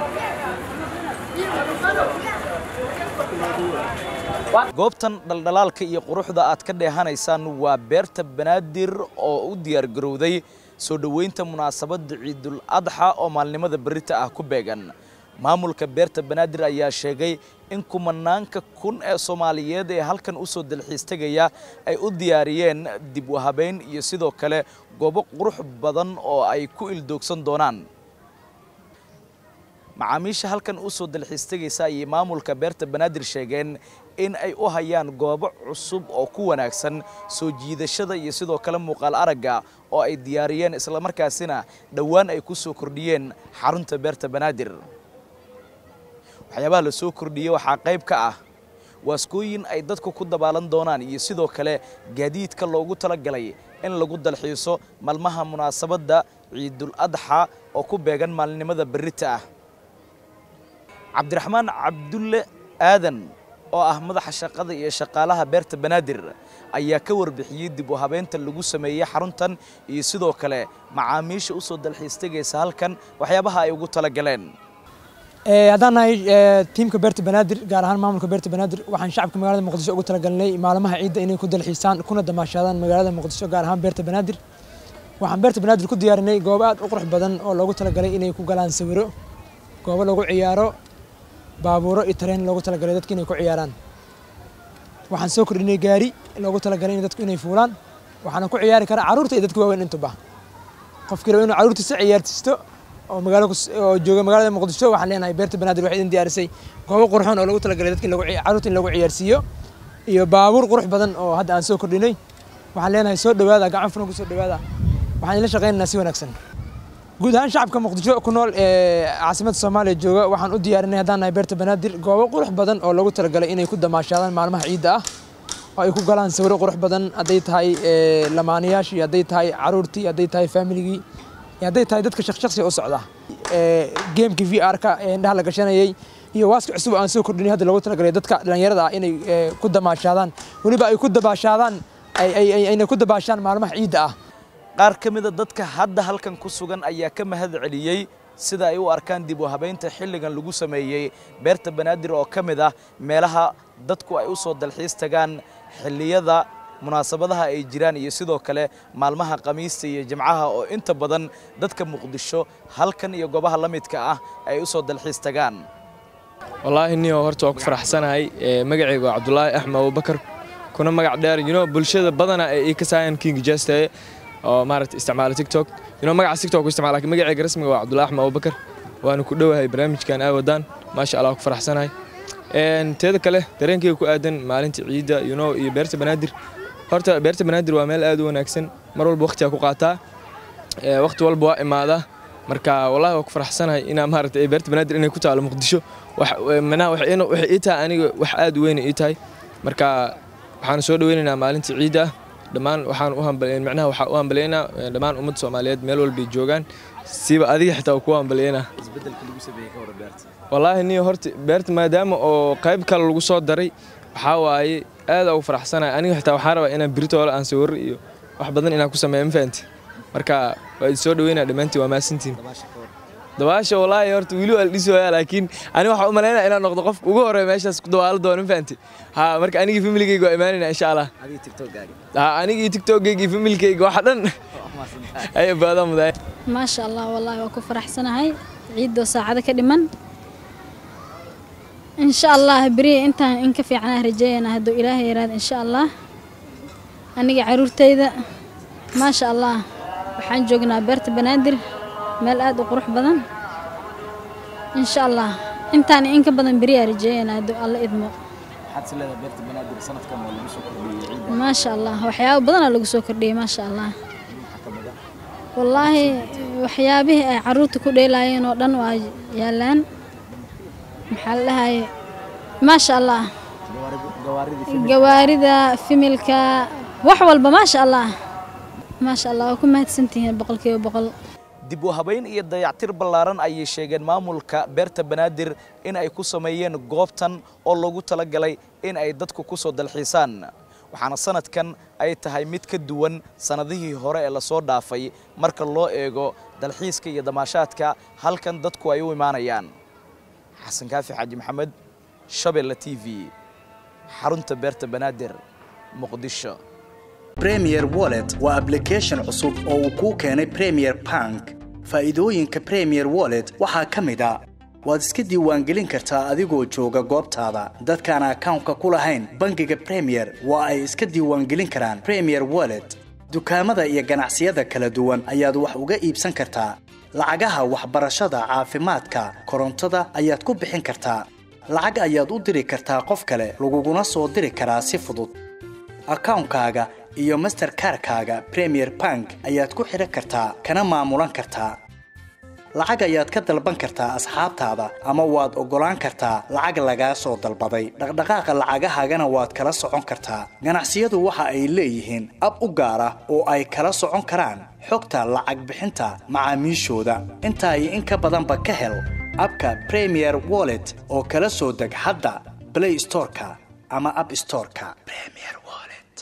goobtan dhaldhalaalka iyo quruxda aad ka dheehanaysaan waa beerta banaadir oo u diyaargarowday soo dhoweynta munaasabadda ciidul adxa oo maalnimada berita ah ku beegan maamulka beerta banaadir ayaa sheegay in kumanaanka kun ee soomaaliyeed ee halkan u soo dalxiis tegaya ay u diyaariyeen dib u habeyn iyo sidoo kale goobo qurux badan oo ay ku ildoogsan doonaan macaamiisha halkan u soo dalxiis tegaysa ayay maamulka beerta banaadir sheegeen in ay u hayaan goobo cusub oo ku wanaagsan soo jiidashada iyo sidoo kale muuqaal aragga oo ay diyaariyeen islamarkaasina dhowaan ay ku soo kordhiyeen xarunta beerta banaadir waxyaabaha la soo kordhiyey waxaa qayb ka ah waaskooyin ay dadku ku dabaalan doonaan iyo sidoo kale gaadiidka loogu talagalay in lagu dalxiiso maalmaha munaasabadda ciidul adxa oo ku beegan maalinimada berrita ah cabdiraxmaan cabdulle aadan oo ah madaxa shaqada iyo shaqaalaha beerta banaadir ayaa ka warbixiyey dib u habeynta lagu sameeyey xaruntan iyo sidoo kale macaamiisha u soo dalxiis tegaysa halkan waxyaabaha ay ugu talagaleen haddaan nahay tiimka beerta banaadir gaar ahaan maamulka beerta banaadir waxaan shacabka magaalada muqdisho ugu talagalnay maalmaha ciidda inay ku dalxiisaan kuna damaashaadaan magaalada muqdisho gaar ahaan beerta banaadir waxaan beerta banaadir ku diyaarinay goobo aad u qurux badan oo loogu talagalay inay ku galaan sawiro goobo lagu ciyaaro baabuuro iyo tareen loogu talagalay dadka inay ku ciyaaraan waxaan soo kordhinay gaari loogu talagalay in dadku inay fuulaan waxaana ku ciyaari karaa carruurta iyo dadka waaweyn intuba qofkii raba inuu carruurtiisa ciyaartisto oo magaalo oo jooga magaalada muqdisho waxaan leenahay beerta banaadir waxay idin diyaarisay goobo qurxoon oo lagu talagalay dadka in lagu carruurta in lagu ciyaarsiiyo iyo baabuur qurux badan oo hadda aan soo kordhinay waxaan leenahay soo dhawaada gacan furan ku soo dhawaada waxaan idin shaqaynaynaa si wanaagsan guud ahaan shacabka muqdisho ku nool ee caasimadda soomaaliya jooga waxaan u diyaarinay haddaan nahay beerta banaadir goobo qurux badan oo lagu talagalay inay ku damaashaadaan maalmaha ciidda ah oo ay ku galaan sawiro qurux badan hadday tahay lamaanayaashii hadday tahay caruurtii hadday tahay faamiligii hadday tahay dadka shaqshaqsi u socda geemkii v r-ka ee indhaha la gashanayay iyo waaska cusub aan soo kordhinay hadda loogu talagalay dadka dhallinyarada ah inay ku damaashaadaan weliba ay ku dabaashaadaan ayna ku dabaashaan maalmaha ciidda ah qaar ka mida dadka hadda halkan ku sugan ayaa ka mahad celiyey sida ay u arkaan dib u habeynta xilligan lagu sameeyey beerta banaadir oo ka mid ah meelaha dadku ay u soo dalxiis tagaan xilliyada munaasabadaha ay jiraan iyo sidoo kale maalmaha khamiista iyo jimcaha oo inta badan dadka muqdisho halkan iyo goobaha la midka ah ay u soo dalxiis tagaan wallaahi niyo horta waa ku faraxsanahay magacayga waa cabdulaahi axmed abubakar kuna magac dheer you know bulshada badana ee ii ka saayan king jeste oo maaragta isticmaala tiktok you know magaca tiktok ku isticmaala laakiin magacayga rasmiga waa cabdulaahi axmed abubakar waana ku dhowahay barnaamijkan aa wadaan maasha allah ku faraxsanahay teeda kale dareenkayga ku aadan maalinta ciidda you know iyo beerta banaadir horta beerta banaadir waa meel aad u wanaagsan mar walba waqtigaa ku qaataa waqti walba waa imaadaa marka wallahi waa ku faraxsanahay inaa maaragta beerta banaadir inay ku taalo muqdisho manaha waxay ii tahay aniga wax aad u weyn ii tahay marka waxaan soo dhaweynaynaa maalinta ciidda ah dhammaan waxaan u hambaleyn macnaha waxaa u hambaleynaa dhammaan ummadda soomaaliyeed meel walbay joogaan siba adiga xitaa ku hambaleynaa wallaahi niyo horta beerta maadaama oo qayb kale lagu soo daray waxaa waaye aad ugu faraxsanahay aniga xitaa waxaan rabaa inaan biritoole aan sawirro iyo wax badan inaan ku sameeyo ma fahanti marka waa idin soo dhaweynaa dhammaantiin waa mahadsantiin dabaasha wallaahi horta weli waa la dhisooyaa laakiin aniga waxaan u malaynaya inaan noqdo qofka ugu horreeya meeshaas ku dabaalo doono ma fahanti ha marka anigii familigayga waa imaanayna insha allah ha anigii tiktokgayga iyo familikayga waxa dhan ay baadaan mudaay maasha allah wallaahi waa ku faraxsanahay ciiddoo saacado ka dhiman insha allah beriya intaan in ka fiicnaa rajeeyana hadduu ilaahay yaraada insha allah aniga caruurtayda maasha allah waxaan joognaa beerta banaadir meel aad u qurux badan insha allah intaan in ka badan beriyaa rajeeyana hadduu alla idmo maasha allah waxyaabo badanaa lagu soo kordhiyey maasha allah wallaahi waxyaabihii ay caruurta ku dheelaayeen oo dhan waa yaalaan maxaa la dhahaye maasha allah gawaarida fimilka wax walba maasha allah maasha allah waa ku mahadsantihiin boqolkiiba boqol dib u habayn iyo dayactir ballaaran ayay sheegeen maamulka beerta banaadir in ay ku sameeyeen goobtan oo loogu talagalay in ay dadku ku soo dalxiisaan waxaana sanadkan ay tahay mid ka duwan sannadihii hore ee lasoo dhaafay marka loo eego dalxiiska iyo damaashaadka halkan dadku ay u imaanayaan xasan kaafi xaaji maxamed shabeelle t v xarunta beerta banaadir muqdisho premier wallet waa application cusub oo uu kuu keenay premier bank faa'iidooyinka premier wallet waxaa ka mid a waad iska diiwaangelin kartaa adigoo jooga goobtaada dadkaan akawnka ku lahayn bangiga premier waa ay iska diiwaangelin karaan premier wallet dukaamada iyo ganacsiyada kala duwan ayaad wax uga iibsan kartaa lacagaha waxbarashada caafimaadka korontada ayaad ku bixin kartaa lacag ayaad u diri kartaa qof kale laguguna soo diri karaa si fudud akawnkaaga iyo masterkarkaaga premier bank ayaad ku xidhan kartaa kana maamulan kartaa lacag ayaad ka dalban kartaa asxaabtaada ama waad oggolaan kartaa lacag lagaa soo dalbaday dhaqdhaqaaqa lacagahaagana waad kala socon kartaa ganacsiyadu waxa ay leeyihiin ab u gaar ah oo ay kala socon karaan xogta lacag bixinta macaamiishooda intaa iyo in ka badanba ka hel abka premier wallet oo kala soo deg hadda blay storeka ama ab storeka